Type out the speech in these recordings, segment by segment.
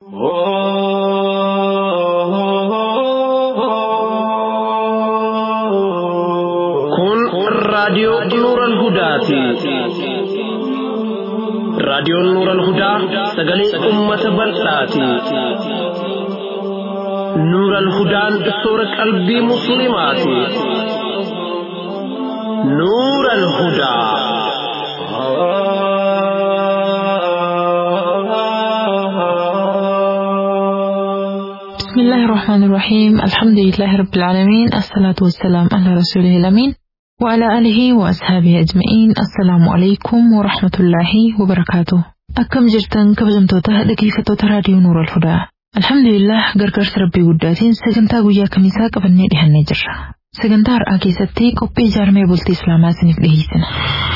Kun raadiyoo Nuuran Hudaati. Raadiyoon Nuuran Hudaa sagalee uummata bal'aati. Nuuran Hudaan soora qalbii Musliimaati. Nuuran Hudaa. بسم الله الرحمن الرحيم الحمد لله رب العالمين الصلاة والسلام على رسوله الأمين وعلى آله وأصحابه أجمعين السلام عليكم ورحمة الله وبركاته أكم جرتن كبجمتوتا دقيقة راديو نور الهدى الحمد لله gargaarsa rabbii guddaatiin sagantaa guyyaa kamisaa qabannee dhihannee jirra sagantaa har'aa keessatti qophii ijaarmee bultii islaamaa isiniif dhiheessina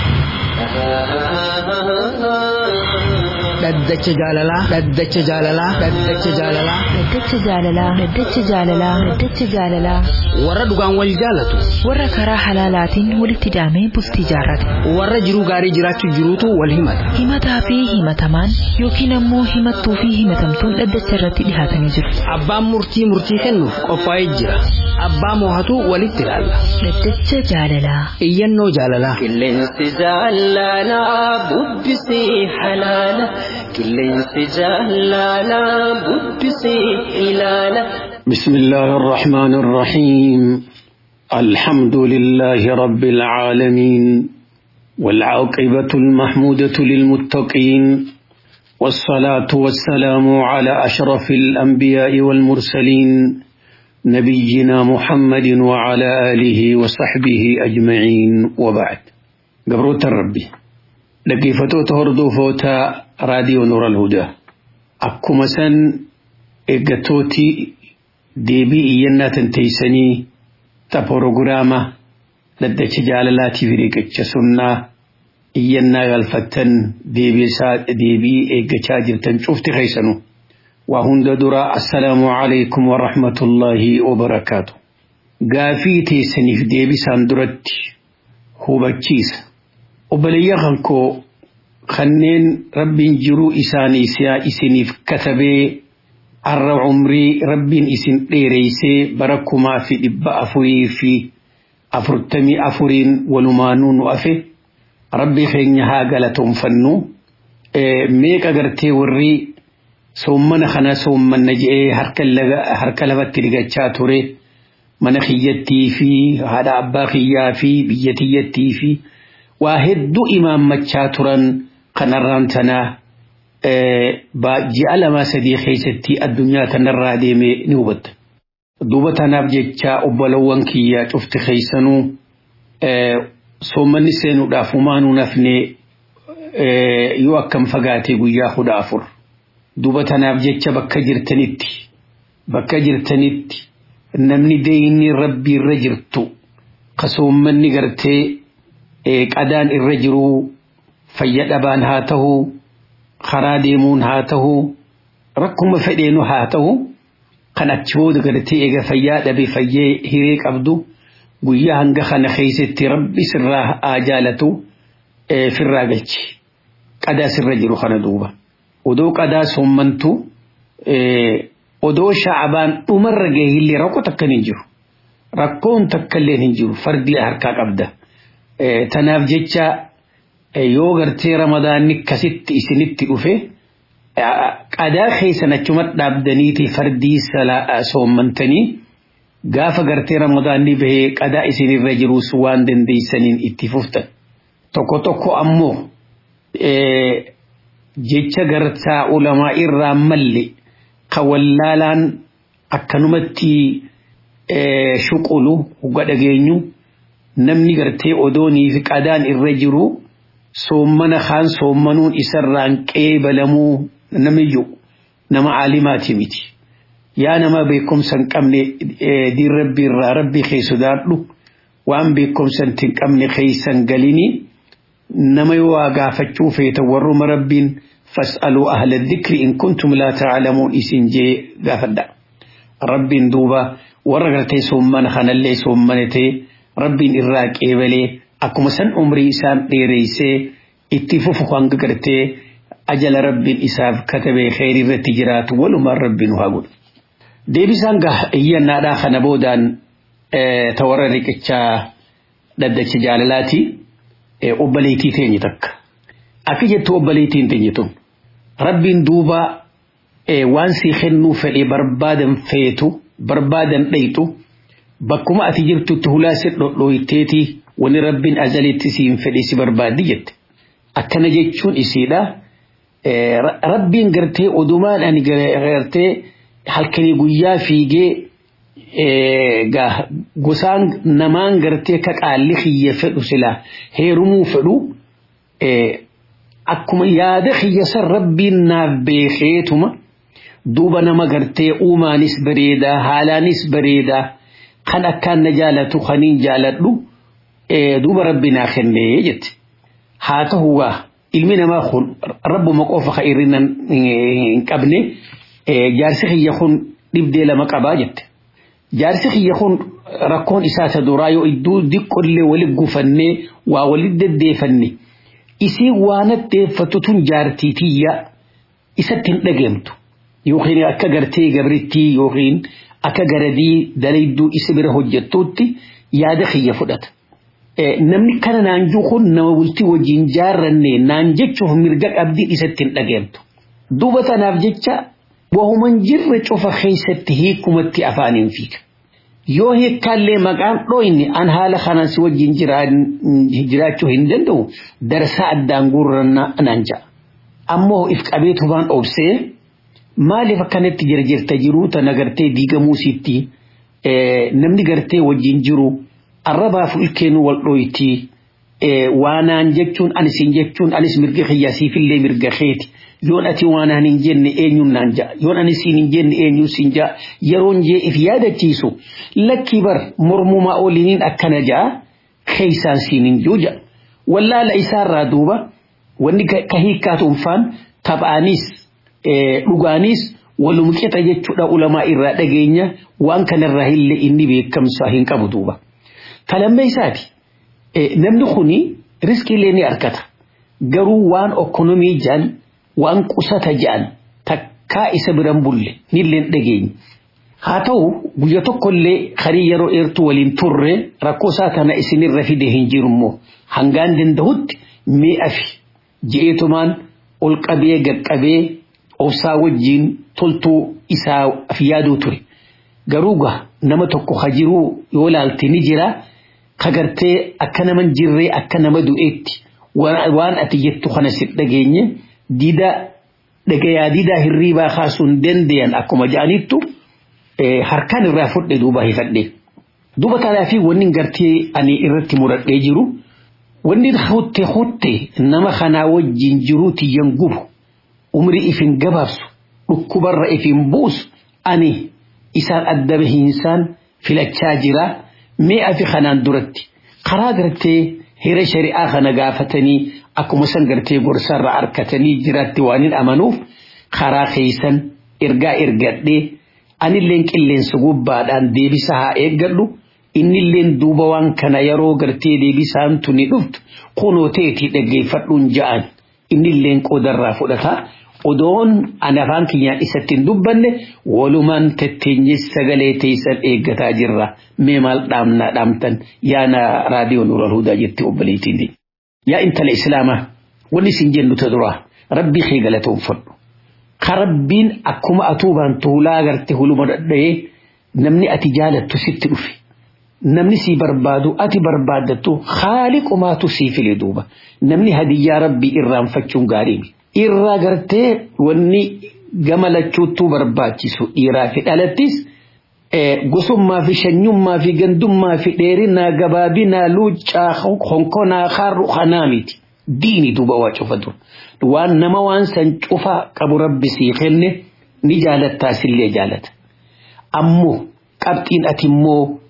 dhaddacha jaalalaa dhaddacha jaalalaa dhaddacha jaalalaa Daddacha jaalalaa Daddacha jaalalaa Daddacha jaalalaa warra dhugaan wal jaalatu warra karaa halaalaatiin walitti daamee bultii jaarrate warra jiruu gaarii jiraachuu jiruutu wal himata himataa fi himatamaan yookiin ammoo himattuu fi himatamtuun dhaddacha irratti dhihaatanii jiru. abbaan murtii murtii kennuuf qophaa'ee jira abbaa moohatu walitti ilaalla Daddacha jaalalaa. iyyannoo jaalalaa Qilleensi jaalalaa bubbisii halaala. Qilleensi jaalalaa bubbisii ilaala. بسم الله الرحمن الرحيم الحمد لله رب العالمين والعاقبة المحمودة للمتقين والصلاة والسلام على أشرف الأنبياء والمرسلين نبينا محمد وعلى آله وصحبه أجمعين وبعد قبروت الربي لقيفتو تهردو فوتا راديو نور الهدى أكما سن إقتوتي deebii iyyannaa tanteeysanii ta porogiraama daddacha jaalalaatiif riqicha sunnaa iyyannaa galfattan deebii eeggachaa jirtan cufti keeysanu waa hunda dura assalaamu calaykum warahmatullaahi wabarakaatu gaafii teessaniif deebisaan duratti hubachiisa obboleeyya kankoo kanneen rabbiin jiruu isaanii isiniif katabee har'a umrii rabbiin isin dheereysee bara kumaa fi dhibba afurii fi afurtamii afuriin walumaanuu nu afe rabbii keenya haa galatoonfannu meeqa gartee warri soommana kana soommanna je'ee harka lafatti dhigachaa ture mana kiyyattii fi haadha abbaa kiyyaa fi biyya tiyyattii fi waa hedduu imaammachaa turan kanarraan tanaa ji'a lamaa sadii keessatti addunyaa tanarraa deemee ni hubatta. Duuba tanaaf jecha obbolowwan kiyyaa cufti keessanuu soommanni seenuudhaaf humaanuu nafne yoo akkam fagaate guyyaa kudha afur. Duuba tanaaf jecha bakka jirtanitti bakka jirtanitti namni deeyinni rabbii irra jirtu ka soommanni gartee qadaan irra jiruu fayya dhabaan haa ta'uu karaa deemuun haa ta'u rakkuma fedheenu haa ta'u kan achi booda gartee eega fayyaa dhabe fayyee hiree qabdu guyyaa hanga kana keessatti rabbi sirraa haa jaalatu firraa galchi qadaa sirra jiru kana duuba odoo qadaa soommantu odoo sha'abaan dhumarra gahillee rakkoo takka hin jiru rakkoon takka illee hin jiru fardi harkaa qabda tanaaf jecha yoo gartee ramadaanni akkasitti isinitti dhufe qadaa keessan achuma dhaabdaniiti fardii soommantanii gaafa gartee ramadaanni bahee qadaa isinirra jirus waan dandeeysaniin itti fuftan tokko tokko ammoo jecha gartaa ulamaa irraa malle ka wallaalaan akkanumatti shuqulu hugga dhageenyu namni gartee odoonii fi qadaan irra jiru soommana kaan soommanuun isarraan qeebalamuu namiyyuu nama aalimaati miti yaa nama beekumsa hin qabne diin rabbii irraa rabbii kee sodaadhu waan beekumsa hin qabne keeysan galini nama yoo waa gaafachuu feetan warruma rabbiin fas'aluu ahla dhikri in kuntum laa ta'lamuun isin jee gaafadha rabbiin duuba warra gartee soommana kanallee soommanatee rabbiin irraa qeebalee akkuma san umrii isaan dheereysee itti fufu hanga gartee ajala rabbiin isaaf katabee kheyrii irratti jiraatu walumaan rabbiin haa godhu. Deebisaan gaa iyyannaadhaa kana boodaan ta warra riqichaa dhaddacha jaalalaati obboleettii teenye takka. Akka jettu obboleettiin teenye tun rabbiin duuba waan sii kennuu fedhee barbaadan feetu barbaadan dhayxu bakkuma ati jirtutti hulaa si dhodhooyteeti wani rabbiin azalitti siin fedhe si barbaaddi jette. Akkana jechuun isiidha. Rabbiin gartee odumaan ani gartee halkanii guyyaa fiigee gosaan namaan gartee ka qaalli xiyya fedhu silaa heerumuu fedhu akkuma yaada xiyya san rabbiin naaf beekeetuma duuba nama gartee uumaanis bareedaa haalaanis bareedaa kan akkaan na jaalatu kaniin jaaladhu duuba rabbi naa kennee jette haa ta'u waa ilmi namaa kun rabbuma qofa ka irrina hin qabne jaarsi xiyya kun dhibdee lama qabaa jette jaarsi xiyya kun rakkoon isaa isa duraa yoo iddoo diqqollee walit gufannee waa walit deddeefanne isii waan addeeffatu tun jaartii tiyya isatti hin dhageemtu yookiin akka gartee gabrittii yookiin akka garadii dalayduu isa bira hojjettuutti yaada xiyya fudhata. Namni kana naanjuu kun nama bultii wajjin jaarranne naan jechuuf mirga qabdiin isatti hin dhageemtu. Duuba tanaaf jecha wahuman jirre cufa keessatti hiikumatti afaaniin fiiga. Yoo hiikkaallee maqaan dhooyne an haala kanaan si wajjin jiraachuu hin danda'u darsaa addaan guurrannaa naan ja'a. Ammoo if qabeetu waan obsee maaliif akkanatti jirjirta jiruu tana gartee diigamuu sitti namni gartee wajjin jiru arrabaaf ilkeenu wal dhooyti waanaan jechuun anis hin jechuun anis mirga kiyyaasiifillee mirga keeti yoon ati waanaan hin jenne eenyuun naan ja'a yoon anis hin jenne eenyuun siin ja'a yeroon jee if yaadachiisu lakki bar mormumaa ooliniin akkana ja'a keeysaan siin hin jiru ja'a wallaala isaarraa duuba wanni ka hiikkaatuunfaan taphaanis dhugaanis walum qixa jechuudha ulamaa irraa dhageenya waan kanarraa illee inni beekamsa hin qabu duuba. Talammee isaati namni kuni riskiilee ni argata garuu waan okkonomii jaan waan qusata jaan takkaa isa biran bulle nillee dhageenya. Haa ta'u guyya tokkollee harii yeroo dheertuu waliin turre rakkoo isaa tana isinirra fide hin jiru immoo hangaan danda'utti mi'a fi je'eetumaan ol qabee gaqqabee obsaa wajjiin toltuu isaaf yaaduu ture. Garuu gaa nama tokko ha jiruu yoo laalte ni jira ka gartee akka nama jirree akka nama du'eetti waan ati jettu kana si dhageenye dida dhagayaa didaa hirriibaa kaasuu hin dandeenye akkuma ja'anittu harkaan irraa fudhe duuba hifadhe. Duuba kanaafi wanni gartee ani irratti muradhee jiru wanni hutte hutte nama kanaa wajjin jiruu tiyyan gubu. umrii ifin gabaabsu dhukkubarra ifin buusu ani isaan adda bahiinsaan filachaa jira mee afi kanaan duratti karaa gartee hira shari'aa kana gaafatanii akkuma san gartee gorsarra harkatanii jiraatti waan hin amanuuf karaa keeysan ergaa ergadhee anilleen qilleensa gubbaadhaan deebisa haa eeggadhu innilleen duuba waan kana yeroo gartee deebisaan tuni dhuftu kunoo ta'etii dhaggeeffadhuun ja'an innilleen qoodarraa fudhata odoon ani afaan kiyyaan isatti hin dubbanne walumaan tetteenye sagalee teessan eeggataa jirra mee maal dhaamnaa dhaamtan yaana raadiyoo nuural hudaa jetti obboleettiin yaa intala islaamaa wanni isin jennu ta duraa rabbii kee galatoonfadhu ka rabbiin akkuma atuubaan tuulaa garte huluma dhadha'ee namni ati jaalattu sitti dhufe namni sii barbaadu ati barbaaddattu haaliqumaatu sii file duuba namni hadiyyaa rabbii irraanfachuun gaarii irraa gartee wanni gama lachuuttuu barbaachisu dhiiraa fi dhalattis gosummaa fi shanyummaa fi gandummaa fi dheerinaa gabaabinaa luuccaa honkonaa harru kanaa miti diini duuba waa cufatu waan nama waan san cufa qabu rabbi sii kenne ni jaalattaa sillee jaalata ammoo qabxiin ati immoo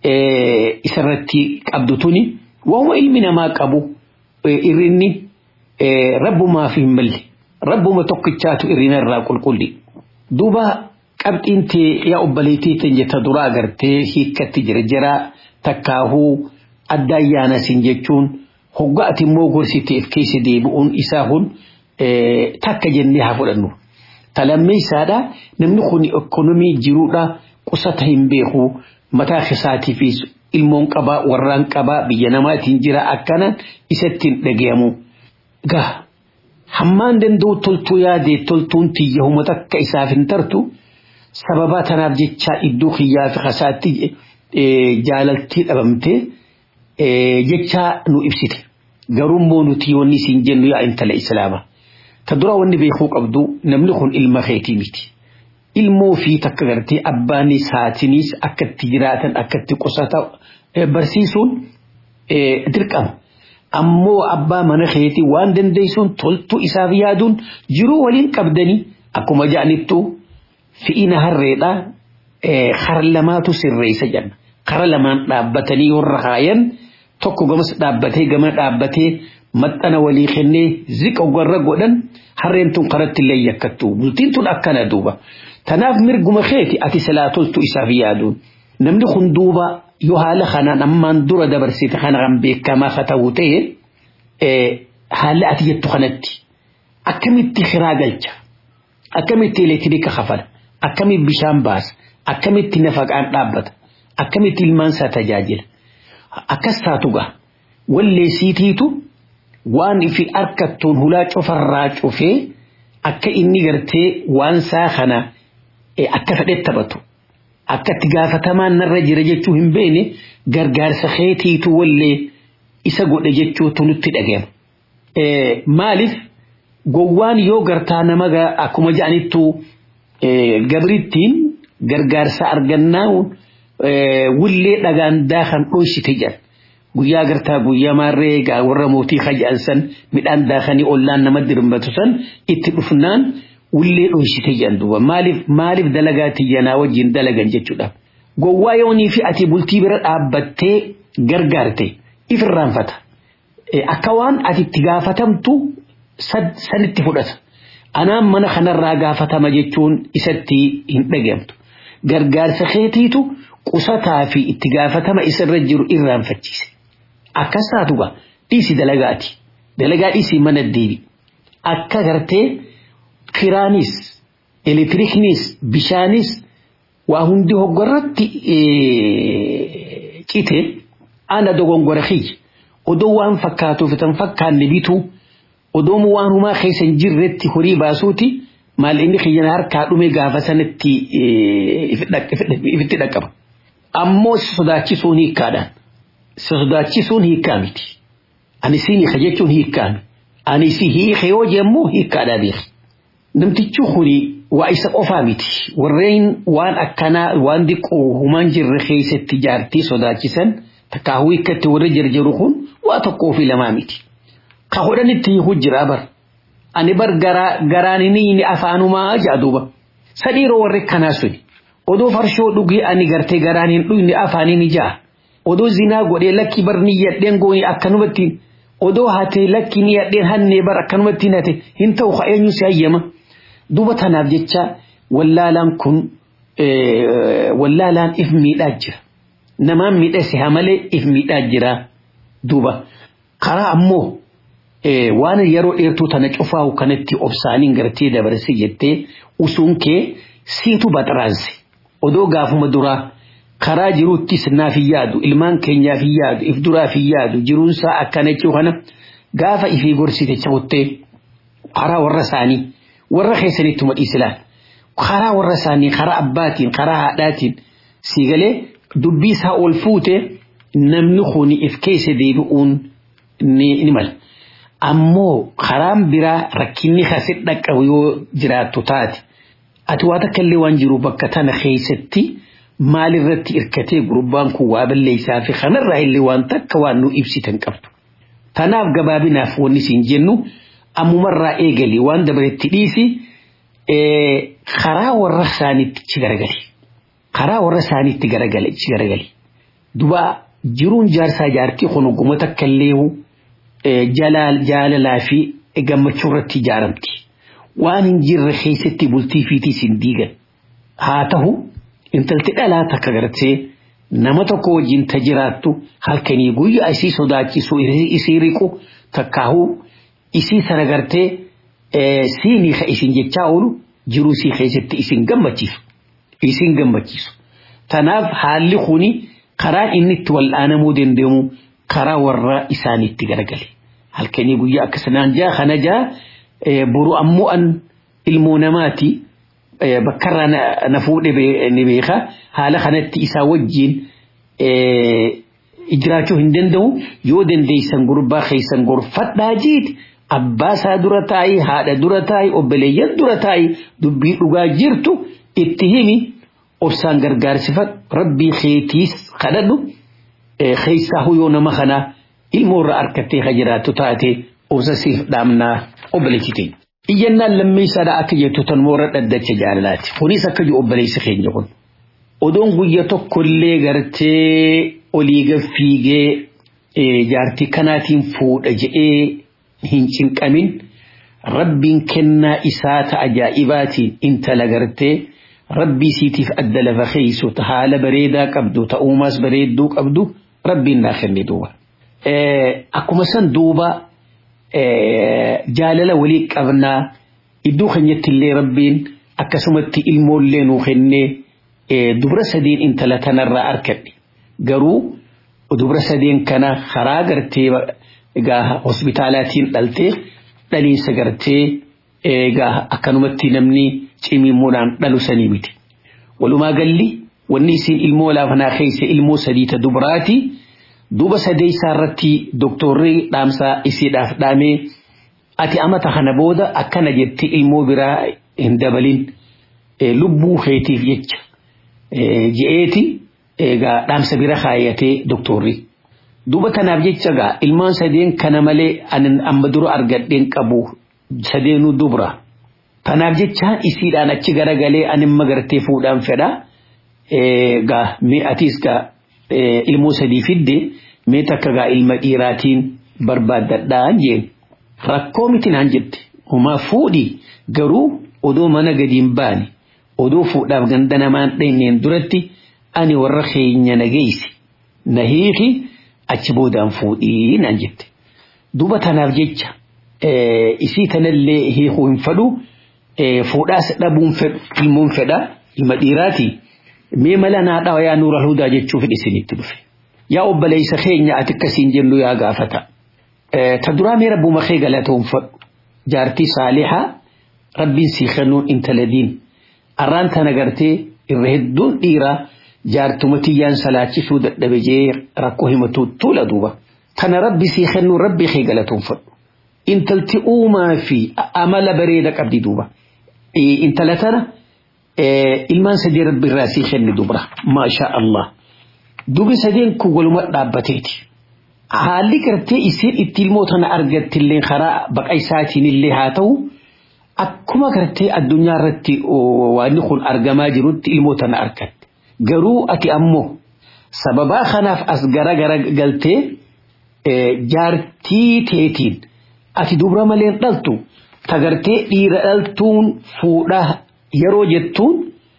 isarratti qabdu tuni waanuma ilmi namaa qabu irrinni rabbumaaf hin malle rabbuma tokkichaatu irrina irraa qulqulli duuba qabxiin tee yaa obboleettii tan jetta dura agartee hiikkatti jira jira takkaahuu adda ayyaana sin jechuun hogga ati immoo gorsiteef keessa deebi'uun isaa kun takka jennee haa fudhannu. Talammeessaadha namni kun ekonomii jiruudha qusata hin beeku mataa isaatiifis ilmoon qabaa warraan qabaa biyya namaatiin jira akkanaan isatti hin dhagayamu. Gaa hammaan danda'u toltuu yaadee toltuun tiyya humata akka isaaf hin tartu sababaa tanaaf jecha iddoo kiyyaa fi kasaatti jaalaltii dhabamtee jecha nu ibsite. Garuu immoo nuti wanni isin jennu yaa intala islaamaa. Ta dura wanni beekuu qabdu namni kun ilma keetii miti. Ilmoo fi takka gartee abbaanis haatinis akka itti jiraatan akka itti qusata barsiisuun dirqama. Ammoo abbaa mana keetii waan dandeessuun toltuu isaaf yaaduun jiruu waliin qabdanii akkuma ja'anittu fi'ina harreedha kara lamaatu sirreessa jenna. Kara lamaan dhaabbatanii warra kaayan tokko gamas dhaabbatee gama dhaabbatee maxxana walii kennee ziqa warra godhan harreen tun karatti illee yakkattu bultiin tun akkana duuba. Tanaaf mirguma keeti ati silaa toltu isaaf yaaduun namni kun duuba yoo haala kanaan ammaan dura dabarsite kana kan beekamaa haa ta'u ta'e haala ati jettu kanatti akkamitti kiraa galcha akkamitti elektiriika kafala akkamitti bishaan baasa akkamitti nafaqaan dhaabbata akkamitti ilmaan isaa tajaajila akkas taatu gaa walleessiitiitu waan ifi harkattuun hulaa cufarraa cufee akka inni gartee waan isaa kana akka fedhetti taphatu akka itti gaafatamaan narra jira jechuu hin beekne gargaarsa keetiitu wallee isa godhe jechuutu nutti dhaga'ama. Maaliif gowwaan yoo gartaa nama akkuma ja'anittu gabrittiin gargaarsa argannaa wullee dhagaan daakan dhoysite jedhan. Guyyaa gartaa guyyaa maarree warra mootii kaja'an san midhaan daakanii ollaan nama dirmbatu san itti dhufnaan wullee dhoysite jedhan duuba maaliif maaliif dalagaa tiyyanaa wajjin dalagan jechuudha. Gowwaa yoonii fi ati bultii bira dhaabbattee gargaarte ifirraanfata. Akka waan ati itti gaafatamtu sanitti fudhata. Anaan mana kanarraa gaafatama jechuun isatti hin dhageemtu. Gargaarsa keetiitu qusataa fi itti gaafatama isarra jiru irraanfachiise. Akkas taatu gaa dhiisi dalagaati. Dalagaa dhiisii mana deebi. Akka gartee kiraanis, elektiriiknis, bishaanis waa hundi hoggorratti cite ana dogongora kiyya. Odoo waan fakkaatuuf tan fakkaanne bituu odoo waan humaa keessa hin jirretti horii baasuuti maal inni kiyyana harkaa dhume gaafa sanatti ifitti dhaqqaba. Ammoo sodaachisuun hiikkaadhaan. sodaachisuun hiikkaa miti. Ani siin hiika jechuun hiikkaa miti. Ani si hiika yoo jemmoo hiikkaadhaa beeki. Namtichi kuni waa isa qofaa miti. Warreen waan akkanaa waan diqqoo humaan jirre keessatti jaartii sodaachisan takkaahuu hiikkatti warra jarjaru kun waa tokkoo fi lamaa miti. Ka hodhanitti hiikuu jira bar. Ani bar garaan inni afaanumaa jaaduuba. Sadhiiroo warri kanaa suni. Odoo farshoo dhugee ani gartee garaan hin dhugne afaaniin ijaa. odoo zinaa godhee lakki bar ni yadheen goone akkanumatti odoo hatee lakki ni yadheen hannee bar akkanumatti hate hin ta'u ka eenyu si hayyama duuba tanaaf jecha wallaalaan kun wallaalaan if miidhaa jira namaan miidhase haa malee if miidhaa jira duuba karaa ammoo waan yeroo dheertuu tana cufaahu kanatti obsaaniin gartee dabarse jettee usuun kee siitu baxaraanse odoo gaafuma duraa karaa jiruuttis naaf hin yaadu ilmaan keenyaaf hin yaadu if duraaf hin yaadu jiruunsaa akkana jechuu kana gaafa ifii gorsite cabuttee karaa warra isaanii warra keessanittuma dhiisilaan karaa warra isaanii karaa abbaatiin karaa haadhaatiin siigalee dubbii isaa ol fuute namni kun if keessa deebi'uun ni mala. Ammoo karaan biraa rakkinni kasit dhaqqabu yoo jiraattu taate ati waa takka illee waan jiru bakka tana keessatti. maalirratti irkatee gurbaan kun waa balleessaa fi kanarraa illee waan takka waan nu ibsitan qabdu. Tanaaf gabaabinaaf wanni siin jennu ammumarraa eegali waan dabaretti dhiisi karaa warra isaaniitti ci garagali. Karaa warra isaaniitti garagali ci garagali. Duba jiruun jaarsaa jaartii kun oguma takka illee jaalalaa fi gammachuu irratti ijaaramti. Waan hin jirre keessatti bultii fiitiis hin diigan. Haa ta'u intalti dhalaa takka gartee nama tokko wajjin ta jiraattu halkanii guyyaa isii sodaachisu isii riqu takkaahuu isii sana gartee siinii ka isin jechaa oolu jiruu sii keessatti isin gammachiisu isin gammachiisu tanaaf haalli kuni karaa inni itti wal'aanamuu danda'amu karaa warra isaaniitti garagale halkanii guyyaa akkasanaan jaa kana jaa boru ammoo an ilmoo namaati bakkarraa na fuudhe ni beeka haala kanatti isaa wajjiin jiraachuu hin danda'u yoo dandeeysan gurbaa keessan gorfadhaa jiit abbaa isaa dura taa'i haadha dura taa'i obboleeyyan dura taa'i dubbii dhugaa jirtu itti himi obsaan gargaarsifadhu rabbii keetiis kadhadhu keessaa huyoo nama kanaa ilmoorra harkattee ka jiraattu taate obsa siif dhaamnaa obboleessitee. Iyyannaan lammeessaadha akka jettu tan moora dhaddacha jaalalaati. Kunis akka jiru obboleessi keenya kun. Odoon guyya tokkollee gartee olii gaffiigee jaartii kanaatiin fuudha jedhee hin cinqamin rabbiin kennaa isaa ta ajaa'ibaatiin intala gartee rabbii siitiif adda lafa keeysu ta haala bareedaa qabdu ta uumaas bareedduu qabdu rabbiin naa kenne duuba. Akkuma san duuba jaalala walii qabnaa iddoo keenyatti illee rabbiin akkasumatti ilmoollee nuu kennee dubra sadeen intala tanarraa arkadhe garuu dubra sadeen kana karaa gartee egaa hospitaalaatiin dhaltee dhaliinsa gartee egaa akkanumatti namni cimimmuudhaan dhalu sanii miti. Walumaa galli wanni isin ilmoo laafanaa keessa ilmoo sadii ta dubraati duuba sadeessaa irratti doktorri dhaamsaa isiidhaaf dhaamee ati amata kana booda akkana jetti ilmoo biraa hin dabalin lubbuu keetiif jecha je'eeti egaa dhaamsa bira kaayyatee doktorri. Duuba kanaaf jecha gaa ilmaan sadeen kana malee anin amma dura argadheen qabu sadeenuu dubra. Kanaaf jecha isiidhaan achi garagalee anin magartee fuudhaan fedha. Gaa mee atiis gaa ilmoo sadii fidde mee takka gaa ilma dhiiraatiin barbaaddadhaan jeen. Rakkoo miti naan jette. Homaa fuudhi garuu odoo mana gadiin baane odoo fuudhaaf ganda namaan dheenyeen duratti ani warra keenya nageessi. Na hiiki achi boodaan fuudhii naan jette. Duuba tanaaf jecha isii tanallee hiikuu hin fedhu fuudhaas dhabuun fedhu ilmoon fedha ilma dhiiraati. Mee mala naa dhawa yaa nuura hudaa jechuuf isinitti dhufe. Yaa obboleessa keenya ati akkasiin jennu yaa gaafata. Ta duraa mee rabbuma kee galatoonfadhu. Jaartii saalihaa rabbiin sii kennuun intala diin. Arraan tana gartee irra hedduun dhiiraa jaartuma tiyyaan salaachisuu dadhabe jee rakkoo himatu tuula duuba. Tana rabbi sii kennuun rabbi kee galatoonfadhu. Intalti uumaa fi amala bareeda qabdi duuba. Intala tana ilmaan sadii rabbi irraa sii kenni dubra. Maasha Allah. Dubi sadeen kun waluma dhaabbateeti. Haalli gartee isiin itti ilmoo tana argattillee karaa baqa isaatiin illee haa ta'u akkuma gartee addunyaa irratti waan kun argamaa jirutti ilmoo tana argatte. Garuu ati ammoo sababaa kanaaf as gara gara galtee jaartii teetiin ati dubra malee dhaltu tagartee dhiira dhaltuun fuudhaa yeroo jettuun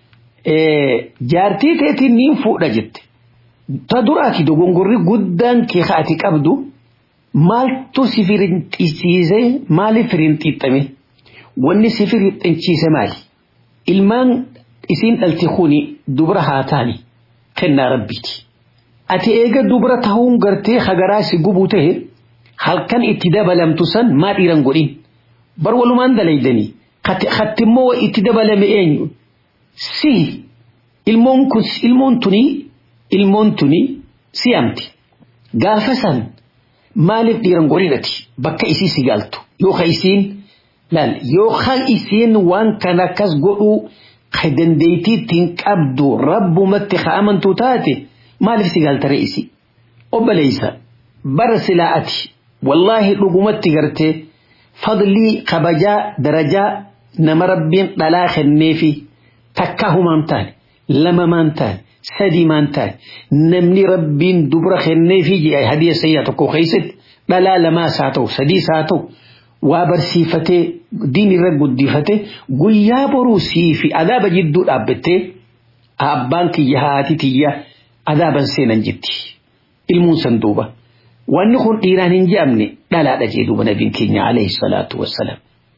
jaartii teetiin niin fuudha jette. Ta duraati dogongorri guddaan kee ati qabdu maaltu si firinxiisiise maaliif firinxiixame wanni si firinxiisiise maali ilmaan isiin dhalti kuni dubra haa taani kennaa rabbiiti ati eega dubra tahuun gartee hagaraa si gubuu tahe halkan itti dabalamtu san maa dhiiran godhin bar walumaan dalaydanii kattimmoo itti dabalame eenyu si ilmoon kun ilmoon tunii ilmoon tuni siyamti gaafa san maaliif dhiiran godhinati bakka isii si galtu yooka isiin laal yooka isiin waan kana akkas godhuu ka dandeeytii ittiin qabdu rabbumatti ka amantuu taate maaliif si galtare isi obboleeysa bara silaa ati wallaahi dhugumatti gartee fadlii kabajaa darajaa nama rabbiin dhalaa kenneefi takka humaan taane lama maan taane sadii maan taane namni rabbiin dubra kenneefi hadiya sayyaa tokko keessatti dhalaa lamaas haa ta'u sadiis haa ta'u waa barsiifatee diin irra guddifatee guyyaa boruu sii fi adaaba jidduu dhaabbattee abbaan kiyya haati tiyya adaaban seenan jetti ilmuun san duuba wanni kun dhiiraan hin je'amne dhalaadha jee duuba nabiin keenya alayhi salaatu wassalaam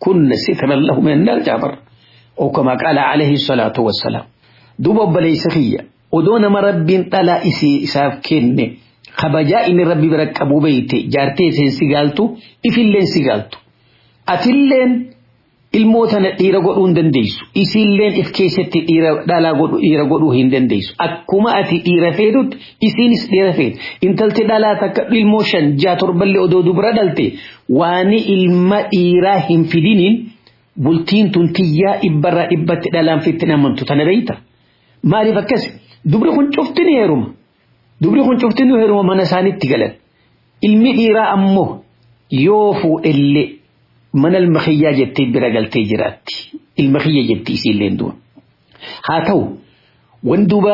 كن سترا له من النار جابر أو كما قال عليه الصلاة والسلام دوبا بليس خيّة ودون ما رب طلا إسي إساف كن خبجا إن ربي برك أبو بيتي جارتي سين سيغالتو إفلين سيغالتو أتلين ilmootana dhiira godhuu hin dandeessu isiilleen if keessatti dhiira dhalaa godhu dhiira godhuu hin dandeessu akkuma ati dhiira feetutti isiinis dhiira feetu intalti dhalaa takka ilmoo shan jaa torballee odoo dubra dhalte waani ilma dhiiraa hin fidiniin bultiin tun tiyyaa dhibbarraa dhibbatti dhalaan fitti namantu tana beeyta maaliif akkas dubri kun cufti ni heeruma dubri kun cufti ni heeruma mana isaanitti galan ilmi dhiiraa ammoo yoo fuudhellee mana ilmakhiyyaa jettee bira galtee jiraatti ilmakhiyya jetti isiilleen du'a haa ta'u wan duuba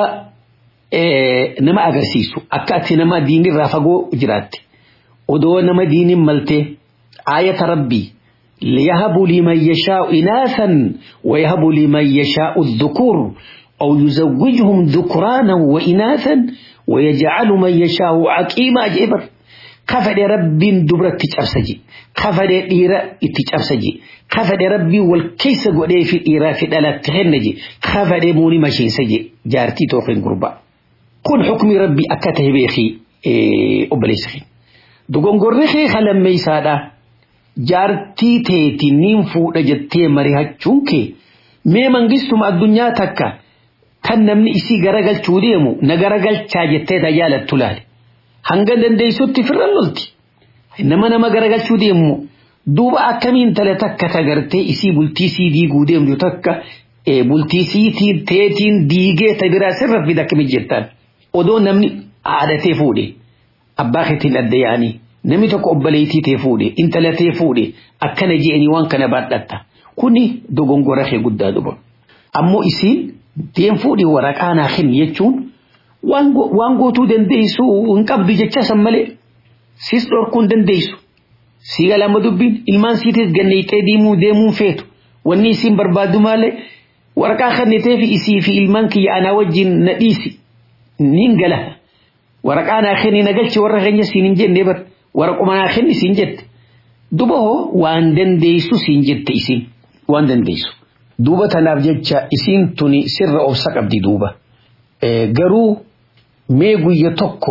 nama agarsiisu akka ati nama diinirraa fagoo jiraatte odoo nama diinin maltee aayata rabbii ليهب لمن يشاء إناثا ويهب لمن يشاء الذكور أو يزوجهم ذكرانا وإناثا ويجعل من يشاء عقيما جبر كفد رب دبرت تجرسجي كفد إيرا تجرسجي كفد ربي والكيس قدي في إيرا في دلات تهنجي كفد موني ماشين سجي جارتي توقين قربا كن حكم ربي أكته بيخي إيه أبليسخي دوغون قرخي خلم ميسادا jaartii teeti nin fuudha jettee mari'achuun kee mee mangistuma addunyaa takka kan namni isii garagalchuu deemu na garagalchaa jettee tajaalattu laale hanga dandeessutti firran lolti nama nama garagalchuu deemu duuba akkamiin tale takka tagartee isii bultii sii diiguu deemtu takka bultii siitiin teetiin diigee ta biraa sirra fida akkamiin jettaan odoo namni haadhatee fuudhe abbaa keetiin adda yaanii namni tokko obboleettii tee fuudhe intala tee fuudhe akkana je'anii waan kana baadhatta kuni dogongora kee guddaa dhuba ammoo isiin deen fuudhi waraqaa naa kenni jechuun waan gootuu dandeessu hin qabdu jecha san malee sis dhorkuu hin dandeessu sii galama dubbiin ilmaan siitis ganneexee deemuu deemuun feetu wanni isiin barbaadu malee waraqaa kennitee fi isii fi ilmaan kiyya anaa wajjin na dhiisi nin gala waraqaa naa kenni na galchi warra keenya siin hin jenne bar waraquma naa kenni siin jette duba hoo waan dandeessu siin jette isiin waan dandeessu duuba tanaaf jecha isiin tuni sirra obsa qabdi duuba garuu mee guyya tokko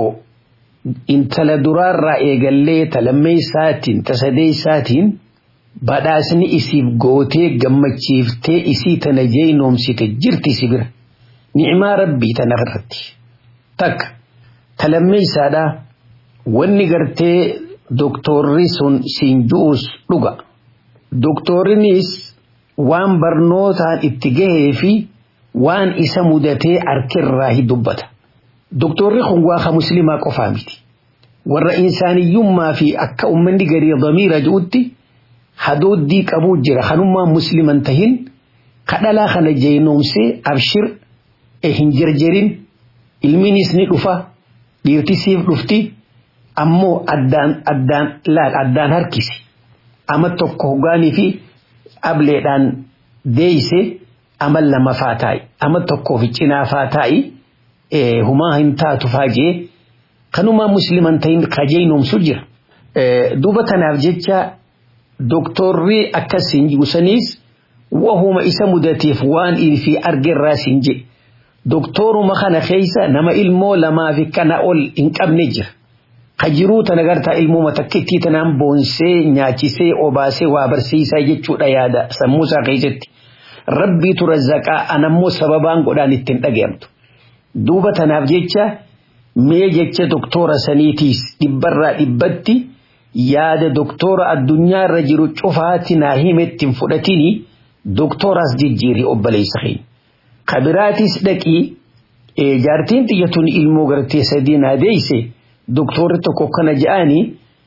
intala duraarraa eegallee talammee isaatiin tasadee isaatiin badhaasni isiif gootee gammachiiftee isii tana jeynoomsite jirti si bira ni'imaa rabbii tana irratti takka talammee isaadhaa wanni gartee doktorri sun siin ju'us dhuga doktorrinis waan barnootaan itti gahee fi waan isa mudatee harkirraa hi dubbata doktorri kun waaqa muslimaa qofaa miti warra insaaniyyummaa fi akka ummanni garii damiira ji'utti hadooddii qabuu jira kanummaa musliman tahin kadhalaa kana jeynoomsee abshir hin jarjarin ilminis ni dhufa dhiirtisiif dhufti ammoo addaan addaan laal addaan harkisi ama tokko hogaanii fi ableedhaan deeyse ama lama faa taa'i ama tokkoo fi cinaa faa taa'i humaa hin taatu faajee kanumaa musliman ta'in kajeynoomsu jira duuba tanaaf jecha doktorri akkasiin gusaniis wahuma isa mudateef waan fi argerraa siin jedhe doktoruma kana keeysa nama ilmoo lamaa fi kana ol hin qabne jira ka jiruu tana gartaa ilmuma takkittii tanaan boonsee nyaachisee obaasee waa barsiisaa jechuudha yaada sammuusaa keessatti rabbiitu razzaqaa anammoo sababaan godhaan ittiin dhaga'amtu duuba tanaaf jecha mee jecha doktora saniitiis dhibbarraa dhibbatti yaada doktora addunyaarra jiru cufaati naa himettiin fudhatini doktoraas jijjiiri obboleessa keenya kabiraatis dhaqii jaartiin xiyyatuun ilmoo gartee sadii naa deeyse doktorri tokko kana je'anii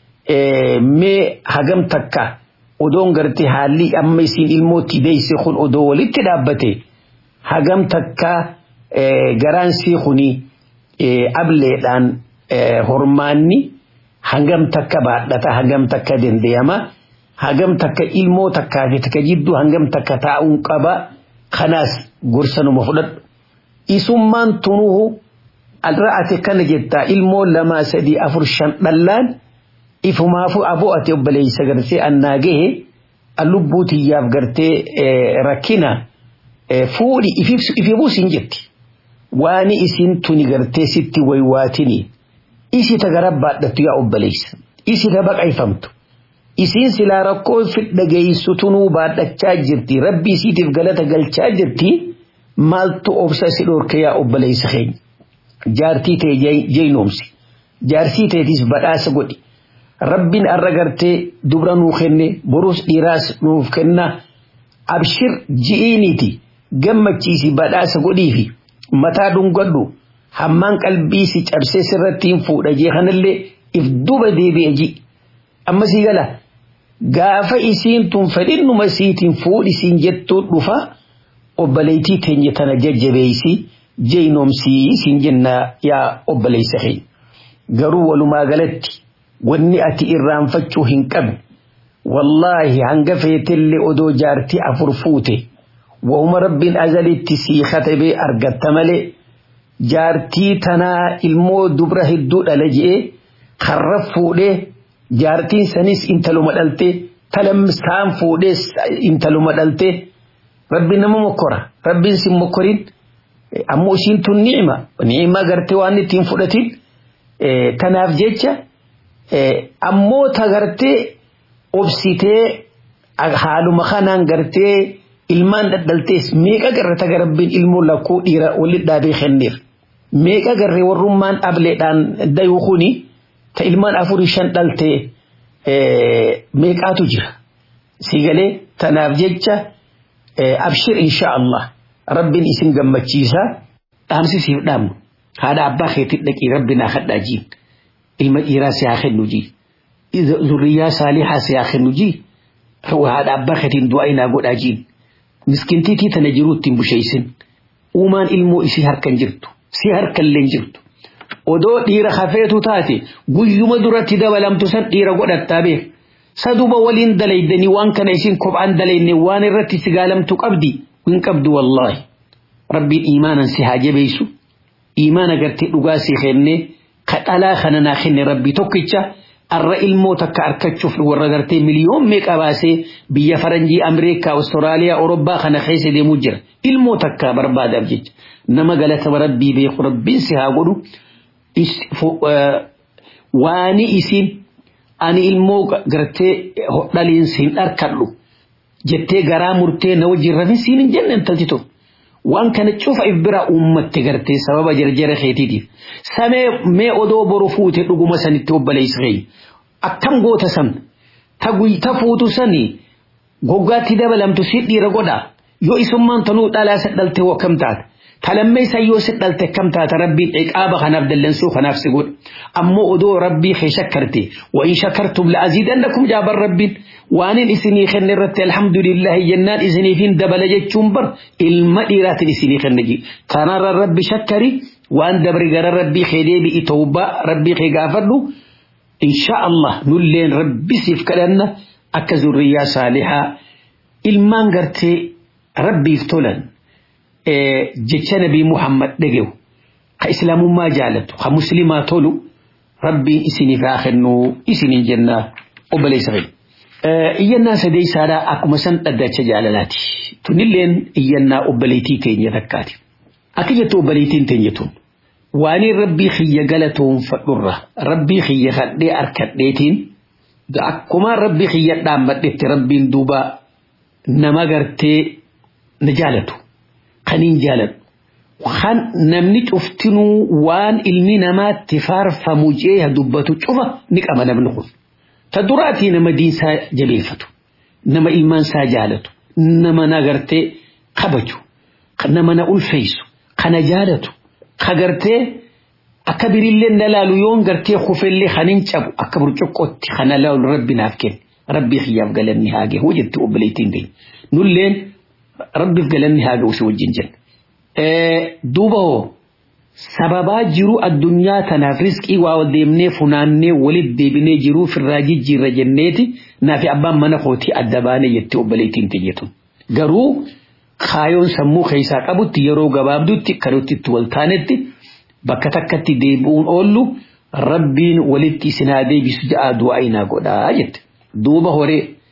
mee hagam takka odoon gartee haalli amma isiin ilmootti deeyse kun odoo walitti dhaabbate hagam takka garaan sii kuni ableedhaan hormaanni hangam takka baadhata hangam takka dandayama hangam takka ilmoo takkaa fi takka jidduu hangam takka taa'uun qaba kanaas gorsanuma fudhadhu isummaan tunuhu alra'ate kana jettaa ilmoo lamaa sadii afur shan dhallaan ifumaafu aboo ati obboleeysa gartee annaa gahe lubbuu tiyyaaf gartee rakkina fuudhi ifi buusin jetti waani isin tuni gartee sitti waywaatini isi ta gara baadhattu yaa obboleessa isi ta baqayfamtu isiin silaa rakkoo fidha geessu tunuu baadhachaa jirti rabbi isiitiif galata galchaa jirti maaltu obsa si dhorke yaa obboleessa keenya jaartii ta'e jeynoomsi jaarsii ta'etis badhaasa godhi rabbiin arra gartee dubra nuu kenne borus dhiiraas nuuf kenna abshir ji'iiniiti gammachiisi badhaasa godhiifi mataa dhungadhu hammaan qalbii si cabsee sirrattiin fuudha jee kanallee if duba deebi'e ji amma sii gala gaafa isiin tun fedhinnuma siitiin fuudhi siin jettuu dhufa obboleettii teenya tana jajjabeeysi jeynoomsii siin jenna yaa obboleessa keenya garuu walumaa galatti wanni ati irraanfachuu hin qabne wallaahi hanga feetellee odoo jaartii afur fuute wahuma rabbiin azalitti sii katabee argatta malee jaartii tanaa ilmoo dubra hedduu dhala je'ee karra fuudhee jaartiin sanis intaluma dhaltee talamsaan fuudhees intaluma dhaltee rabbiin nama mokkora rabbiin sin mokkorin ammoo isiin tun ni'ima ni'ima gartee waan ittiin fudhatin tanaaf jecha ammoo ta gartee obsitee haaluma kanaan gartee ilmaan dhaldhaltees meeqa garre ta garabbiin ilmoo lakkuu dhiira walit dhaabee kenneef meeqa garre warrummaan ableedhaan dayuu kuni ta ilmaan afurii shan dhaltee meeqaatu jira sigalee tanaaf jecha abshir insha Allah rabbiin isin gammachiisa dhaamsi siif dhaamnu haadha abbaa keetii dhaqii rabbinaa kadhaa jiin ilma dhiiraa si haa kennu jii zurriyaa saalihaa si haa kennu jii haadha abbaa keetiin du'aa inaa godhaa jiin miskintiitii tana jiruu ittiin busheeysin uumaan ilmoo isii harkan jirtu si harkallee jirtu odoo dhiira hafeetu taate guyyuma duratti dabalamtu san dhiira godhattaa beek saduba waliin dalaydanii waan kana isin kophaan dalayne waan irratti si gaalamtu qabdi hin qabdu wallaahi rabbiin iimaanan si haa jabeessu iimaana gartee dhugaa si kenne ka dhalaa kana naa kenne rabbi tokkicha arra ilmoo takka arkachuuf warra gartee miliyoon meeqa baasee biyya faranjii ameerikaa awustiraaliyaa awurooppaa kana keessa deemuu jira ilmoo takka barbaadaaf jecha nama galata rabbii beeku rabbiin si haa godhu waani isin ani ilmoo gartee hodhaliin siin dharkadhu jettee garaa murtee na wajjin rafin siin hin jenne intalti tokko waan kana cufa if bira uummatte gartee sababa jarjara keetiitiif samee mee odoo boru fuute dhuguma sanitti obboleessa keenya akkam goota san ta fuutu sani goggaatti dabalamtu si dhiira godha yoo isummaan tanuu dhalaa si dhalte hoo akkam taata talammee isaa yoo si dhalte akkam taata rabbiin ciqaaba kanaaf dallansuu kanaaf si godha ammoo odoo rabbii kee shakkarte wa in shakartum la aziidannakum jaaban rabbiin waanin isinii kenne irratti alhamdulillahi jennaan isiniifin dabala jechuun bar ilma dhiiraatiin isinii kenne ji kanarra rabbi shakkari waan dabri gara rabbii kee deebi'i tawbaa rabbii kee gaafadhu insha Allah nulleen rabbi siif kadhanna akka zurriyaa saalihaa ilmaan gartee rabbiif tolan jecha nabii Muhammad dhage'u ka islaamummaa jaalatu ka muslimaa tolu rabbiin isiniif haa kennu isiniin jenna obboleessa keenya. iyyannaa sadeessaadhaa akkuma san dhaddacha jaalalaati. Tunilleen iyyannaa obboleettii teenya takkaati. Akka jettu obboleettiin teenya tun waaniin rabbii xiyya galatoonfadhurra rabbii xiyya kadhee harkadheetiin akkuma rabbii xiyya dhaammadhetti rabbiin duuba nama gartee na jaalatu kaniin jaalatu. Kan namni cuftinuu waan ilmi namaatti faarfamu jee dubbatu cufa ni qaba namni kun. ta duraatii nama diinsaa jabeeffatu nama ilmaansaa jaalatu nama na gartee kabaju nama na ulfeessu kana jaalatu ka gartee akka birillee na laalu yoon gartee kufellee kanin cabu akka burcuqqootti kana laalu rabbi naaf kenne rabbii xiyyaaf galanni haa gahu jetti obboleettiin teenya nulleen rabbiif galanni haa gahu si wajjin jenna duuba hoo sababaa jiru addunyaa tanaaf riskii waa deemnee funaannee walit deebinee jiruu firraa jijjiirra jenneeti naafi abbaan mana kootii adda baane jettee obboleettiin teeyyatu. Garuu kaayoon sammuu keessaa qabutti yeroo gabaabdutti kanutti itti wal taanetti bakka takkatti deebi'uun oollu rabbiin walitti isin haa deebisu ja'a du'aa inaa godhaa jette. Duuba horee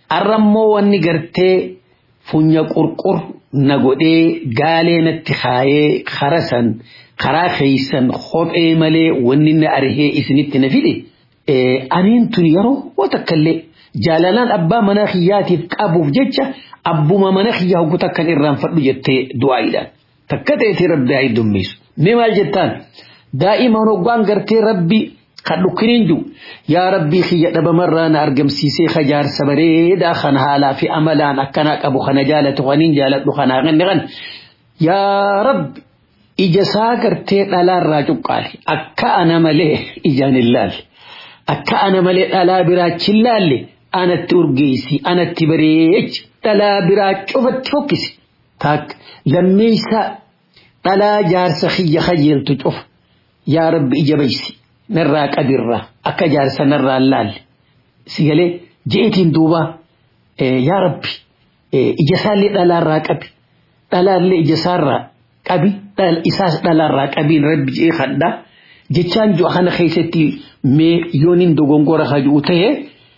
arrammoo wanni gartee funya qurqur na godhee gaalee natti kaayee karasan karaa keeysan kophee malee wanni na arhee isinitti na fide aniin tun yeroo takkallee jaalalaan abbaa mana kiyyaatiif qabuuf jecha abbuma mana kiyyaa hoggu takkan irraanfadhu jettee du'aayiidhaan takka ta'eeti rabbi haa heddummeessu mee maal jettaan daa'iman hoggaan gartee rabbi kan dhukkiniin jiru yaa rabbii kiyya dhabamarraa na argamsiisee kajaarsa bareedaa kan haalaa fi amalaan akkanaa qabu kana jaalatu kaniin jaaladhu kanaa kanne kan yaa rabbi ija isaa gartee dhalaarraa cuqqaale akka ana malee ijaan hin laalle akka ana malee dhalaa biraachi hin laalle anatti urgeessi anatti bareechi dhalaa biraa cufatti fokkisi taak lammeessa dhalaa jaarsa kiyya kajeeltu cufa yaa rabbi ija baysi narraa qadirraa akka jaarsa narraa laalle si galee je'etiin duuba yaa rabbi ija isaallee dhalaarraa qabi dhalaallee ija isaarraa qabi isaas dhalaarraa qabiin rabbi je'ee kadhaa jechaan ju'a kana keessatti mee yooniin dogongora hajuu ta'e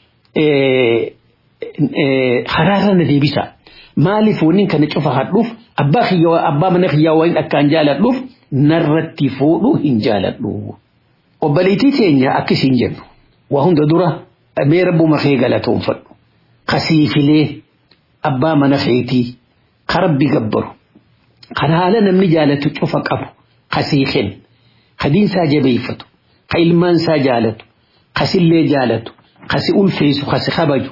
haraarra na deebisa maaliif waniin kana cufa hadhuuf abbaa kiyyaa abbaa mana kiyyaa waliin akkaan jaaladhuuf narratti fuudhuu hin jaaladhu. Obboleettii teenya akkasiin jennu waa hunda dura mee rabbuma kee galatoonfadhu kasiifilee abbaa mana keetii karabbi gabbaru kan haala namni jaalatu cufa qabu kasiifen kadiinsaa jabeeffatu ka ilmaansaa jaalatu kasillee jaalatu kasi ulfeessu kasi kabaju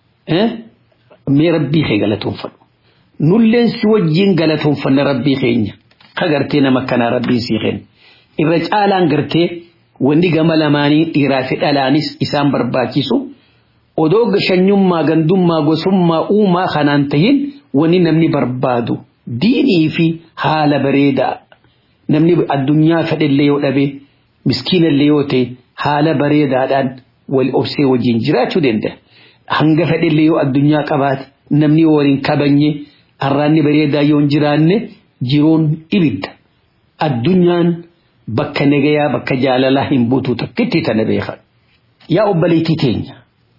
mee rabbii kee galatoonfadhu nulleen si wajjiin galatoonfanna rabbii keenya ka gartee nama kanaa rabbiin sii kenna irra caalaan gartee wanni gama lamaanii dhiiraa fi dhalaanis isaan barbaachisu odoo gashanyummaa gandummaa gosummaa uumaa kanaan tahin wanni namni barbaadu diinii fi haala bareedaa namni addunyaa fedhellee yoo dhabe miskiinallee yoo ta'e haala bareedaadhaan wal obsee wajjin jiraachuu danda'a. Hanga fedhellee yoo addunyaa qabaate namni waliin kabanye harraanni bareedaa yoo hin jiraanne jiruun ibidda. Addunyaan bakka nagayaa bakka jaalalaa hin buutu takkitti tana beekan. Yaa obboleettii teenya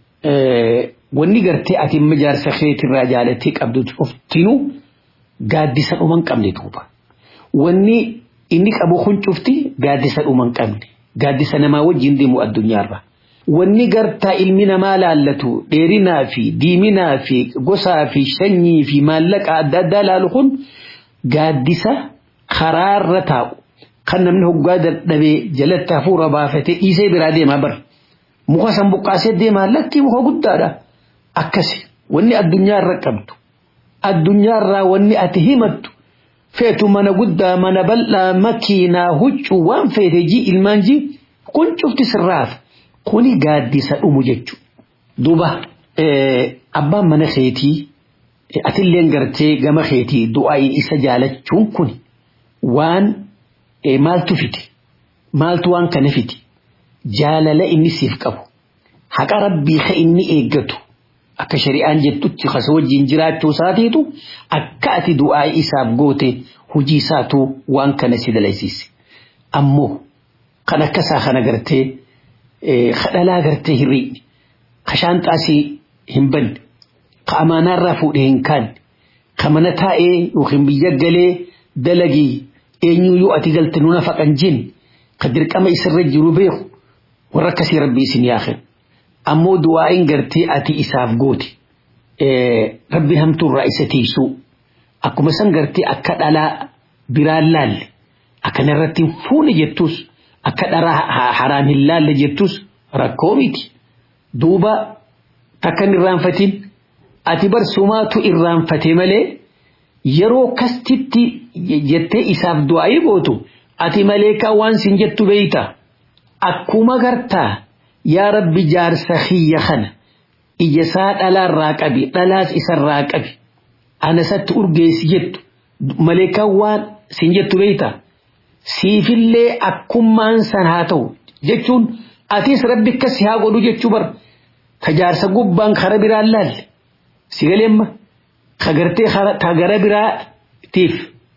wanni gartee ati amma jaarsa keetirraa jaalattee qabdu cuftinuu gaaddisa dhuma hin qabne duuba. Wanni inni qabu kun cufti gaaddisa dhuma hin qabne gaaddisa namaa wajjin deemu addunyaarra. Wanni gartaa ilmi namaa laallatu dheerinaa fi diiminaa fi gosaa fi sanyii fi maallaqa adda addaa laalu kun gaaddisa karaarra taa'u kan namni hoggaa dadhabee jalatti hafuura baafatee dhiisee biraa deemaa bara. Muka san buqqaasee deemaa lakki muka guddaadha. Akkasi wanni addunyaarra qabdu addunyaarraa wanni ati himattu feetu mana guddaa mana bal'aa makiinaa huccuu waan feete ji ilmaan ji kun cufti sirraaf kuni gaaddisa dhumu jechuudha. Duuba abbaan mana keetii atilleen gartee gama keetii du'aa isa jaalachuun kun waan maaltu fite maaltu waan kana fite jaalala inni siif qabu haqa rabbii ka inni eeggatu akka shari'aan jettutti kasa wajjin jiraachuu isaatiitu akka ati du'aa isaaf goote hujii isaatu waan kana si dalaysiise ammoo kan akkasaa kana gartee kadhalaa gartee hirriidhi ka shaanxaasii hin banne ka amaanaarraa fuudhee hin kaanne ka mana taa'ee yookiin biyya galee dalagii eenyuyyuu ati galte nuna faqan jin ka dirqama isirra jiru beeku warra akkasii rabbi isin yaakin ammoo du'aa'iin gartee ati isaaf goote rabbi hamtuurraa isa tiisuu akkuma san gartee akka dhalaa biraan laalle akkana irratti hin fuune jettus akka dharaa haraan hin laalle jettus rakkoo miti duuba takka hin irraanfatin ati barsumaatu irraanfate malee yeroo kastitti jettee isaaf du'aa'ii gootu ati maleekaa waan sin jettu beeyta akkuma gartaa yaa rabbi jaarsa kiyya kana ijasaa dhalaarraa qabi dhalaas isarraa qabi anasatti urgeessi jettu maleekaa waan sin jettu beeyta siifillee akkummaan san haa ta'u jechuun atis rabbi akkas haa godhu jechuu bar ka jaarsa gubbaan kara biraan laalle si galeemma ka gartee ka gara biraatiif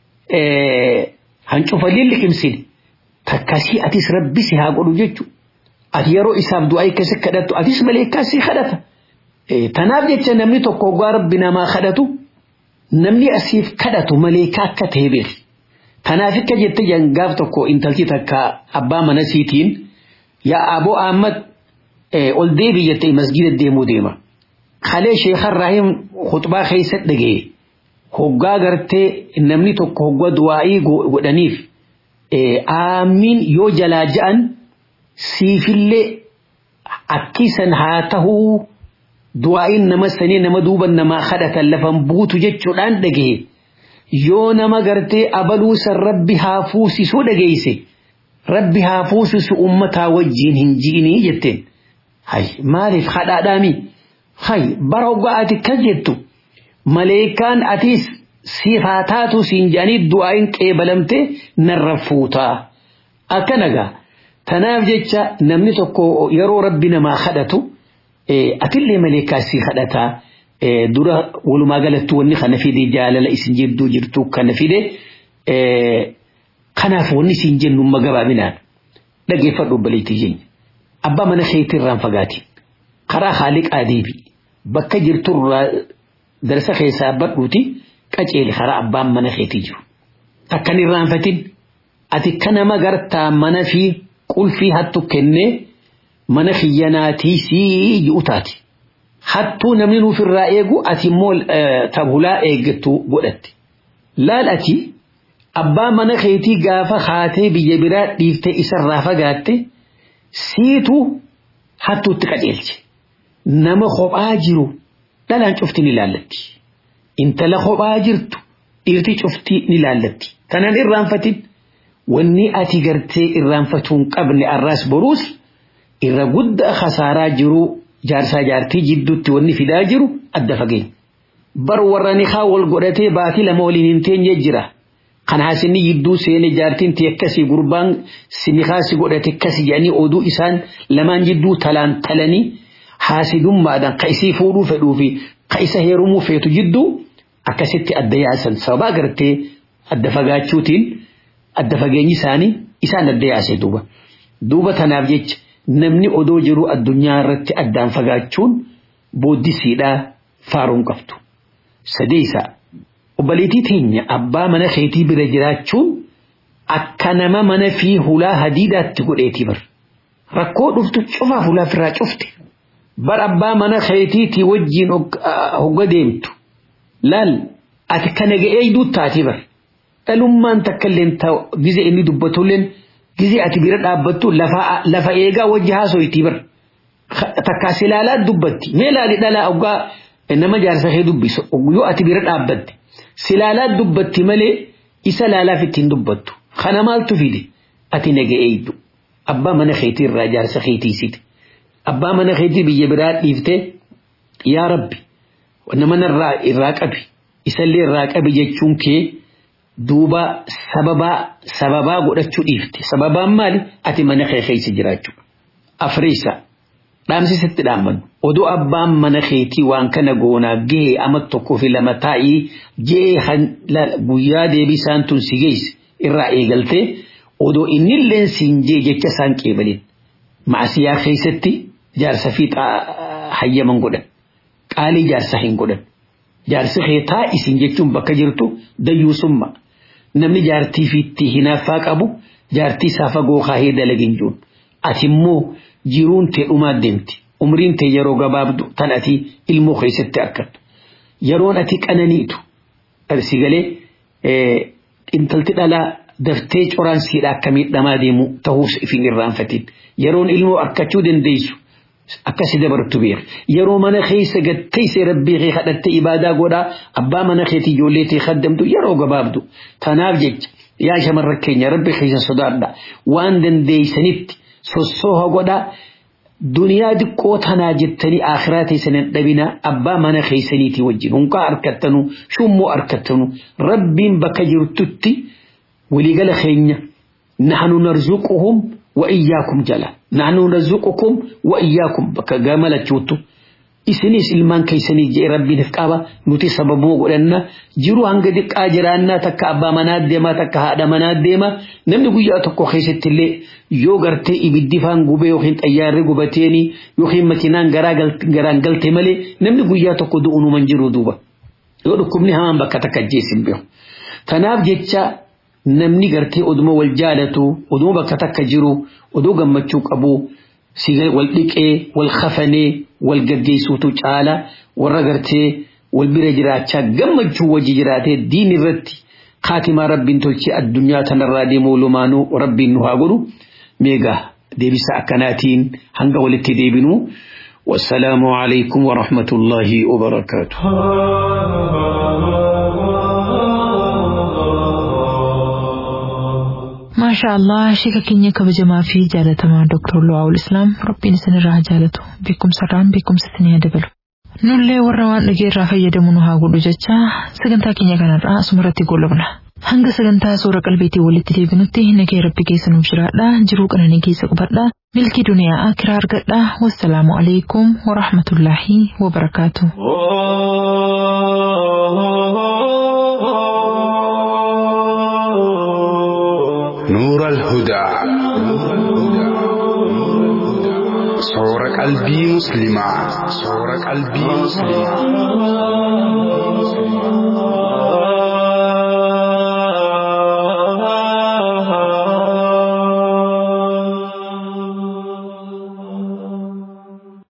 hancufallee liqimsine takkasii atis rabbi si haa godhu jechu ati yeroo isaaf du'aa akkasi kadhattu atis maleekaa si kadhata tanaaf jecha namni tokko hoggaa rabbi namaa kadhatu namni asiif kadhatu maleekaa akka ta'e beeki tanaaf akka jette gaaf tokko intalti takka abbaa mana siitiin yaa aboo ahmad ol deebi jettee masgida deemuu deema kalee sheekhan raahim khutbaa keessa dhagee hoggaa gartee namni tokko hoggaa du'aa'ii godhaniif aamiin yoo jalaa ja'an siifillee akkisan haa tahuu du'aa'iin nama sanii nama duuban namaa kadhatan lafan buutu jechuudhaan dhagee yoo nama gartee abaluusan rabbi haa fuusisuu dhageeyse rabbi haa fuusisu ummataa wajjiin hin ji'inii jetteen hay maaliif kadhaadhaami hay bara hoggaa ati kas jettu maleekaan atiis siif haa taatu siin jedhanii du'aa'iin qeebalamte narra fuutaa akkanagaa tanaaf jecha namni tokko yeroo rabbi namaa kadhatu atillee maleekaa si kadhataa dura walumaa galatti wanni kana fide jaalala isin jidduu jirtu kana fide kanaaf wanni isin jennu amma gabaabinaan dhaggeeffadhu obbaleettii keenya abbaa mana keetii irraan fagaatiin karaa haaliqaa deebi bakka jirturraa darsa keessaa badhuuti qaceeli karaa abbaan mana keetii jiru akkan irraanfatin ati kanama gartaa mana fi qulfii hattu kennee mana kiyyanaatii sii ji'u taati. Hattuu namni nuuf irraa eegu ati immoo tabulaa eeggattu godhatte. Laal ati abbaa mana keetii gaafa haatee biyya biraa dhiiftee isarraa fagaatte siitu hattuutti qajeelche. Nama kophaa jiru dhalaan cufti ni laallatti. Intala kophaa jirtu dhiirti cufti ni laallatti. Kanan irraanfatin wanni ati gartee irraanfatuun qabne arraas boruus irra guddaa khasaaraa jiru jaarsaa jaartii jidduutti wanni fidaa jiru adda fageenya. Bar warra nikaa wal godhatee baatii lama waliin hin teenye jira. Kan haasinni jidduu seene jaartiin ti akkasii gurbaan nikaa si godhate akkasii jedhanii oduu isaan lamaan jidduu talaan talanii haasidummaadhaan ka isii fuudhuu fedhuu fi ka isa heerumuu feetu jidduu akkasitti adda yaasan sababa gartee adda fagaachuutiin adda fageenyi isaanii isaan adda yaase duuba. Duuba tanaaf jecha namni odoo jiru addunyaa irratti addaan fagaachuun booddisiidhaa faaruun qabdu. Sadeessa obboleettii teenya abbaa mana keetii bira jiraachuun akka nama mana fi hulaa hadiidaatti godheetii bar. Rakkoo dhuftu cufaaf hulaa firraa cufte. Bar abbaa mana keetiitii wajjiin hogga deemtu. Laal ati kana ga'ee duuttaatii bar. Dhalummaan takka illee gizee inni dubbatulleen gizee ati bira dhaabbattu lafa eegaa wajji haasoyitii bar. Takkaa si ilaalaa dubbatti. Mee ilaali dhalaa hoggaa nama jaarsa kee dubbisu yoo ati bira dhaabbatte. Si ilaalaa dubbatti malee isa laalaaf ittiin dubbattu. Kana maaltu fide ati naga'eeydu. Abbaa mana keetii irraa jaarsa keetiisiti. Abbaa mana keetii biyya biraa dhiiftee yaa rabbi nama irraa qabi isallee irraa qabi jechuun kee duuba sababaa sababaa godhachuu dhiifte sababaan maali ati mana kee keessa jiraachuu afriisa dhaamsisitti dhaammannu odoo abbaan mana keetii waan kana goonaa gahee ama tokkoo fi lama taa'ii jee guyyaa deebisaan tun si geesse irraa eegaltee odoo innillee siin jee jecha isaan qeebalin maasiyaa keessatti jaarsa fi hayyaman godhan qaalii jaarsa hin godhan jaarsi kee taa isin jechuun bakka jirtu dayyuusumma namni jaartii fiitti hinaaffaa qabu jaartii isaa fagoo kaahee dalagin jiruun ati immoo jiruun tee dhumaa deemti umriin tee yeroo gabaabdu tan ati ilmoo keessatti akkattu yeroon ati qananiitu si galee intalti dhalaa daftee coraan siidha akka miidhamaa deemu ta'uus ifin irraanfatin yeroon ilmoo akkachuu dandeessu akkasi dabartu beek yeroo mana keessa gatteessee rabbii kee kadhatte ibaadaa godhaa abbaa mana keetii ijoollee tee kaddamtu yeroo gabaabdu tanaaf jecha yaa shamarra keenya rabbi keessa sodaadha waan dandeeysanitti sossooha godhaa duniyaa diqqoo tanaa jettanii akhiraa teessanin dhabina abbaa mana keessaniitii wajjin hunqaa harkattanu shummoo harkattanu rabbiin bakka jirtutti waliigala keenya nahnu narzuquhum wa iyyaakum jala nahnu narzuqukum wa iyyaakum bakka gamalachuuttu isinis ilmaan keessanii jee rabbiin qaba nuti sababuma godhanna jiru hanga diqqaa jiraannaa takka abbaa manaa deema takka haadha manaa deema namni guyyaa tokko keessatti illee yoo gartee ibiddi faan gubee yookiin xayyaarri gubateeni yookiin makiinaan garaan galte malee namni guyyaa tokko du'unuman jiru duuba yoo dhukkubni hamaan bakka takka jeesin beeku tanaaf jecha namni gartee oduma wal jaalatu oduma bakka takka jiru oduu gammachuu qabu wal dhiqee wal kafanee wal gaggeessuutu caala warra gartee wal bira jiraachaa gammachuu wajji jiraatee diin irratti kaatimaa rabbiin tolchee addunyaa tanarraa deemuu lumaanuu rabbiin nu haa godhu meegaa deebisa akkanaatiin hanga walitti deebinu والسلام عليكم ورحمة الله وبركاته maashaa allah sheeka keenya kabajamaa fi jaalatamaa dooktar Luwaawul Islaam rabbiin isinirraa jaalatu beekumsarraan beekumsa isinii dabalu. Nullee warra waan dhageerraa fayyadamu nu haa godhu jecha sagantaa keenya kanarraa asumarratti goolabna. Hanga sagantaa suura qalbiitii walitti deebinutti nagee rabbi keessa nuuf jiraadha jiruu qananii keessa qubadha milkii duniyaa akiraa argadha wassalaamu alaikum warahmatullaahi wabarakaatu. نور الهدى صور قلبي مسلما صور قلبي مسلما